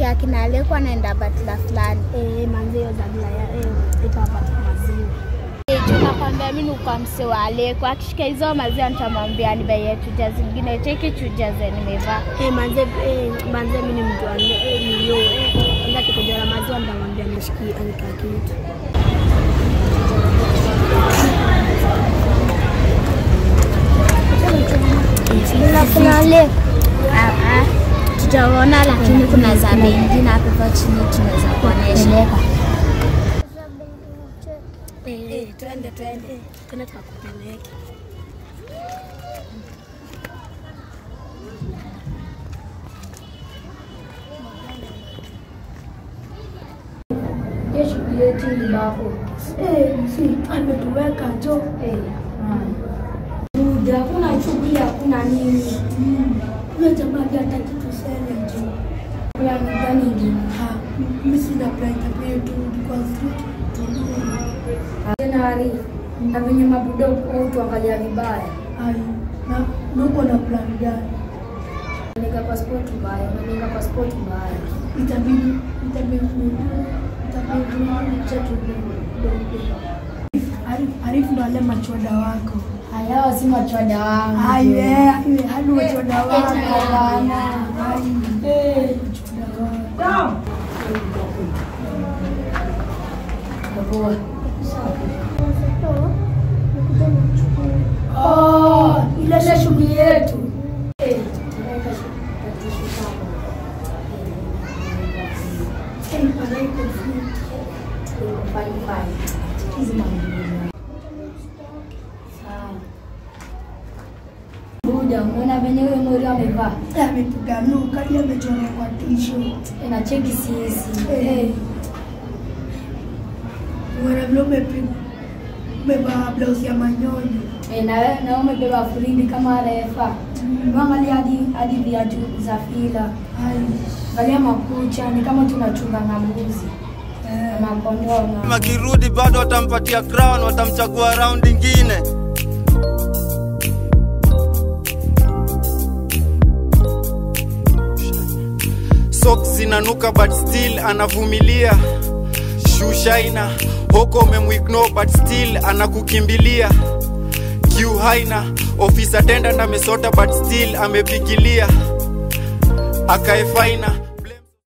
nilisikia kina alikuwa naenda batla fulani. Eh, manze hiyo zabla ya eh itapata maziwa. Tunakwambia mimi kwa mse wa Aleko, akishika hizo maziwa nitamwambia nibaie chuja zingine, cheki chuja ze nimevaa. Eh, manze eh, manze mimi ni mtu wa eh nilio eh ndio kikoja la maziwa nitamwambia nishikie anika kitu. Kuna Aleko. Ah, ah. Tutaona lakini kuna za bei nyingine hapo kwa chini tunaweza kuonesha. Eh, twende twende. Twende tukakupeleke. Hiyo shughuli yetu ni bako. Eh, si ametuweka jo. Eh, muda hakuna shughuli, hakuna nini. Huyo jamaa pia hataki tuseme jo. Plani gani ingine? Ha, mimi sina plan pia tu kwa street. Tena Arifu, na venye mabudo au tuangalia vibaya. Ai, na nuko na plan gani? Nika passport mbaya, naninga passport mbaya. Itabidi itabidi itabidi chetu Arif, Arif ndo ale machoda wako. Haya si machoda wangu. Aiwe, aiwe, hadi machoda wako Eti bana. Ai, Eh, machoda wako. Poa. Oh, ile ile shughuli yetu. Eh, naweka tishu saba. Eh, pale iko free. Iko fine fine. Hizi mambo. Sawa. Buda, umeona venye huyo mori amevaa? Eh, amepiga luka, hadi amechora kwa t-shirt. Inacheki sisi. Eh. Mwana vile umepiga umevaa blouse ya manyonyo. Eh, na wewe na umebeba fridi kama refa. Angalia hadi hadi viatu za fila. Ai, Angalia makucha ni kama tunachunga na mbuzi eh. na kondoo na Akirudi bado watampatia crown, watamchagua round ingine. Socks zinanuka but still anavumilia. Shushaina hoko umemwignore but still anakukimbilia. Q haina office attendant amesota but still amepigilia. Akae faina